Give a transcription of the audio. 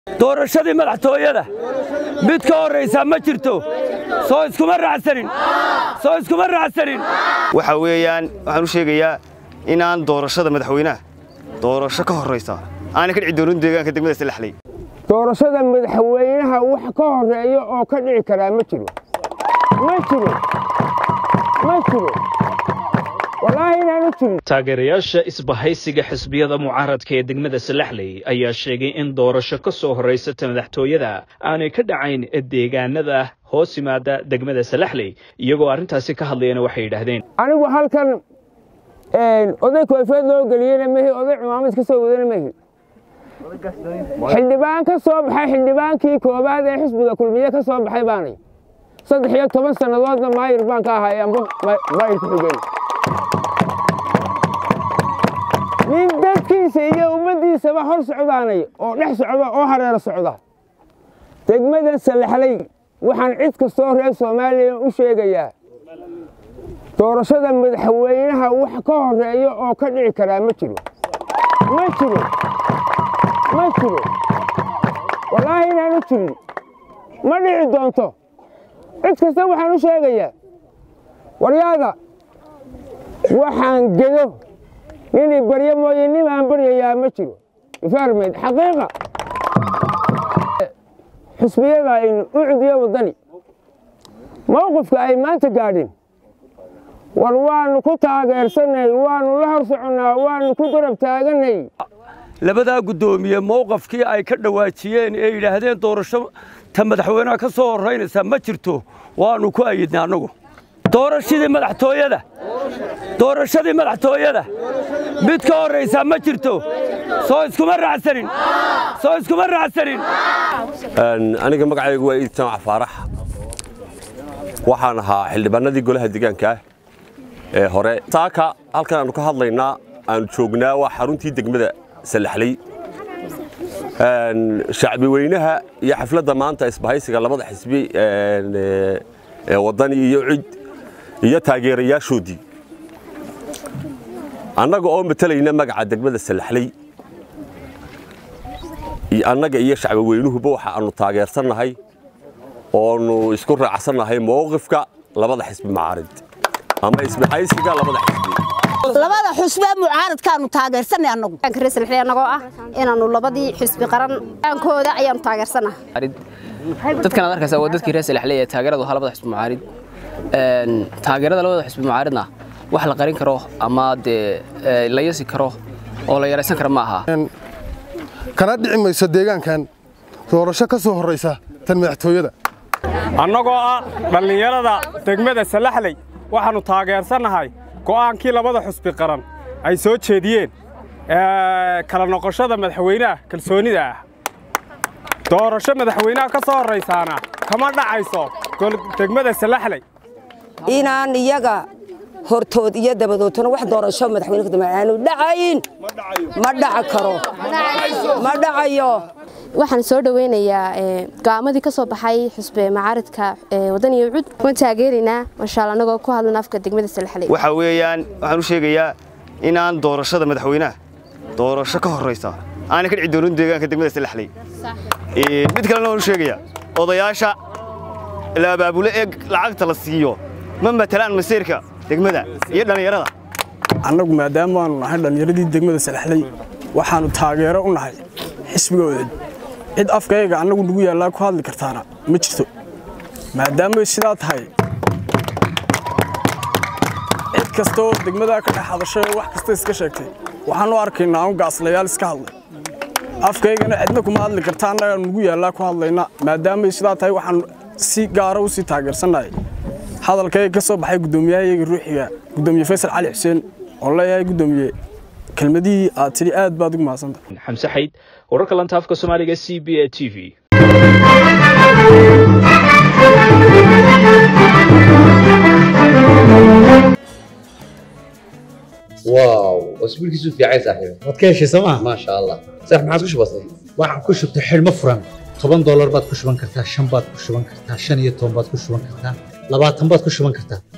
doorashadii madaxtooyada mid ka horraysaa ma jirto soo iskuma raacsanin soo iskuma raacsanin waxa weeyaan waxaan u sheegayaa inaan doorashada madaxweynaha doorasho ka horraysa aanay ka dhici doonin deegaanka degmada salaxley doorashada madaxweynaha wax ka horeeya oo ka dhici karaa ma jiro ma jiro ma jiro wallaahi inaanu jirin taageerayaasha isbahaysiga xisbiyada mucaaradka ee degmada salaxley ayaa sheegay in doorasho ka soo horraysata madaxtooyada aanay ka dhacayn deegaanada hoos yimaada degmada salaxley iyagoo arrintaasi ka hadlayana waxay yidhaahdeen anigu halkan oday koofeed loo geliyena mehi oday cumaamad ka soo wadana mehi xildhibaan ka soo baxay xildhibaankii koowaad ee xisbiga kulmiye ka soo baxay baanay saddex iyo toban sannadoodna maayir baan ka ahay amba maayir ku xigeen nin dadkiisa iyo ummaddiisaba hor socdaanay oo dhex socda oo hareero socda degmadan salaxley waxaan cid kastoo reer soomaaliya u sheegayaa doorashada madaxweynaha wax ka horeeya oo ka dhici karaa ma jiro ma jiro ma jiro wallaahi inaanu jirin ma dhici doonto cid kasta waxaan u sheegayaa waryaada waxaan gedo ninii baryo mooye nin aan baryayaa ma jiro ifaarmeyd xaqiiqa xisbiyada aynu u cudiyo waddani mowqifka ay maanta gaadhin war waannu ku taageersannay waannu la hor soconnaa waannu ku garab taagannay labadaa guddoomiye mowqafkii ay ka dhowaajiyeen ee yidhaahdeen doorasho ta madaxweynaha ka soo horraynaysaa ma jirto waannu ku ayidnay annagu doorashadii madaxtooyada doorashadii madaxtooyada mid ka horraysaa ma jirto soo iskuma raacsanin soo iskuma raacsanin aniga magacaygu waa iid jamac faarax waxaan ahaa xildhibaanadii golaha deegaanka ah ee hore saaka halkan aanu ka hadlaynaa aanu joognaa waa xaruntii degmada salaxley shacbi weynaha iyo xafladda maanta isbahaysiga labada xisbi ee waddani iyo cid iyo taageerayaashoodii annaga oo matalayna magaca degmada salaxley annaga iyo shacbi weynuhuba waxa aanu taageersannahay oonu isku raacsannahay mowqifka labada xisbi macaarid ama isbahaysiga labada xisbi labada xusbee mucaaradkaanu taageersanay annagu reesalxi annagoo ah inaannu labadii xisbi qaran aankooda ayaannu taageersanaha dadkan aad arkaysaa waa dadkii reer salaxley ee taageeradu ahaa labada xisbi mucaarid taageerada labada xisbi mucaaridna wax la qarin karo ama dee la yasi karo oo la yaraysan karo ma aha kana dhici mayso deegaankan doorasho ka soo horraysa tan madaxtooyada annagoo ah dhallinyarada degmada salaxley waxaannu taageersannahay go'aankii labada xusbi qaran ay soo jeediyeen kala noqoshada madaxweynaha kalsoonida ah doorasho madaxweynaha ka soo horraysaana kama dhacayso degmada salaxley inaan iyaga hortood iyo dabadoodtona wax doorasho madaxweyne kadambe aanu dhacayn ma dhaca karo ma dhacayo waxaan soo dhoweynayaa go'aamadii ka soo baxay xusbe macaaridka wadaniyo cud waan taageeraynaa mashaalla annagoo ku hadlana afka degmada salaxley waxa weeyaan waxaan u sheegayaa inaan doorashada madaxweynaha doorasho ka horraysa aanay ka dhici doonin deegaanka degmada salaxley mid kalena waan u sheegayaa odayaasha la abaabulo ee lacagta la siiyo ma matalaan masiirka degmada iyo dhallinyarada annagu maadaama aanu nahay dhallinyaradii degmada salaxley waxaannu taageero u nahay xisbigooda cid afkayga annagu nagu yaallaa ku hadli kartaana ma jirto maadaamay sidaa tahay cid kastaoo degmadaa ka dhex hadashay oo wax kasta iska sheegtay waxaan u arkaynaa un gaaslayaal iska hadlay afkaygana cidna kuma hadli karta annaga nagu yaallaa ku hadlayna maadaamay sidaa tahay waxaan si gaara u sii taageersannahay hadalkayga ka soo baxay guddoomiyahayaga ruuxiga guddoomiye faysal cali xuseen oo leeyahay guddoomiye kelmadihii aad tidhi aad baad ugu mahadsanta xamse xayd wararka lanta afka soomaaliga c b a t v واو اسبوعك في عايز صاحبي waad ka heshay sooma ما شاء الله صح ما عاد بسيط waxaan ku shubtay xidhmo furan toban doolar baad ku shuban kartaa shan baad ku shuban kartaa shan iyo toban baad ku shuban kartaa labaatan baad ku shuban kartaa